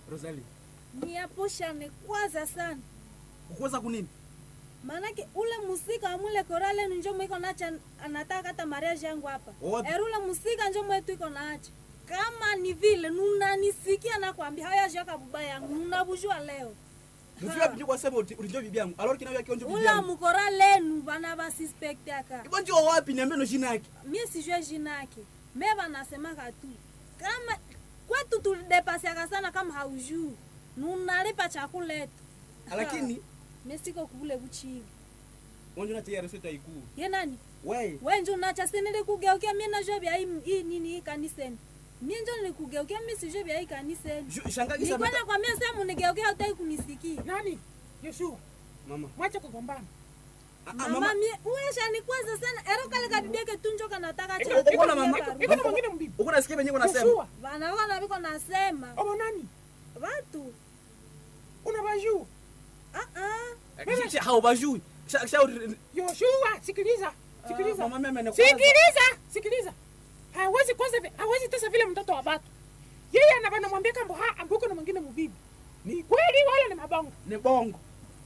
Rosalie, niaposhane kwanza sana ukuweza kunini? maanake ule musika wa mule korale njo mwiko nacha anataka hata mariage yangu hapa Wapi? eri ule musika njo mwetu iko naacha kama ni vile nunanisikia nakwambia hayajaka buba yangu nunabujua leo Mfika Ha. pinyo kwa sema uti- ulinjo bibi yangu. Alors kinawe kionjo bibi ule yangu. mukora lenu bana basispektaka Ibo ndio wapi niambie no jina yake. mie sijue jina yake me banasemaka tu kama kwetu tulidepasiaka sana kama haujuu nunalipa chakula yetu Lakini mie siko kule buchivi wonjo na tayari sio taikuu. ye nani Wewe wenje unacha si nilikugeukia mie najua vya hii hii nini hii kaniseni mie njo nilikugeukia mi sijue vya hii kaniseni Ju- shangazi sasa nikwenda kwa mie sehemu nigeukia utai kunisikia nani yoshua mama. mwache kugombana Ah, ah, mama mama. mie uwesha nikwaza sana ero kale kabibieke tunjo kanataka Iko- cha iko- Uko na mama. iko- iko na mwingine mbibi Uko nasikia benye uko nasema. yoshua vanaona viko nasema obo nani watu unawajua ah ah Kisha hao bajui. Sha sha yoshua sikiliza Ah, sikiliza mama mimi amekwaza. sikiliza sikiliza hawezi kwanza vi- hawezi tesa vile mtoto wa batu yeye anava namwambia kambo ha ambuko na mwingine mubibi ni kweli wala ni mabongo Ni bongo.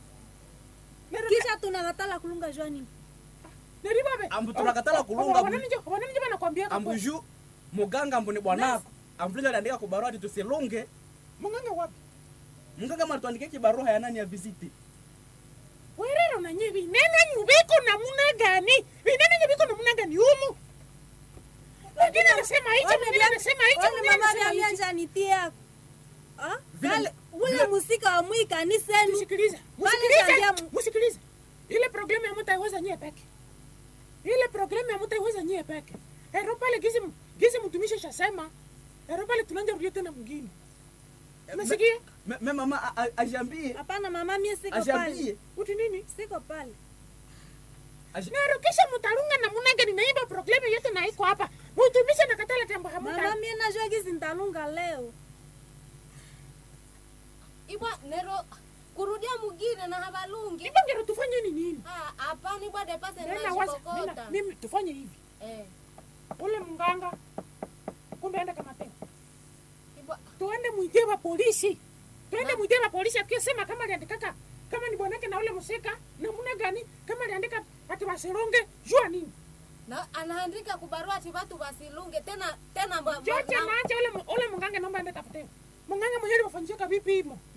kisha tunakatala kulunga jua nini neribabe Ambu tunakatala kulunga, ambu- wanani njo banakwambia kambo Ambuju muganga ambu ni bwanako. Ambuja aliandika kwa barua ati tusilunge. munganga wapi Mganga mara tuandikie kibarua ya nani ya visiti. werero nanye vinene nyubiko namuna gani vinene nyubiko namuna gani umu mwingine anasema hicho mwingine anasema hicho Oni mwingine mama anasema hicho vyamianja nitia ah Vile- kale ule vile- musika wa mwi kaniseni Musikilize, Pale musikilize, Sandia- musikilize. ile programu ya mutaiweza nyie peke ile programu ya mutaiweza nyie peke ero pale gizi gizi mtumishi shasema ero pale tunanja rudia tena mwingine nasikia Me me mama a- a- ajiambie. hapana mama mie siko pale Ajiambie. uti nini siko pale Aji- nero kisha mutarunga na munagani naiba programu yote na iko hapa mutumishi nakatala tembo mama hamuta mie najua gizi ntalunga leo ibwa nero kurudia mugine na habalungi ibongero tufanye ni nini Ah, hapana ibwa depase nena waza nena nashikokota mimi tufanye hivi eh ule mganga kumbe enda kama tena ibwa tuende mwite wa polisi tuende mwite wa polisi akisema kama aliandikaka kama ni bwanake na ule musika namuna gani kama aliandika ati wasirunge jua nini na anaandika kubarua ati watu wasilunge tena tena mwa- mwa- chote na- naacha ule mu- ule munganga naomba ende tafute munganga mwenyewe wafanyishaka vipi himo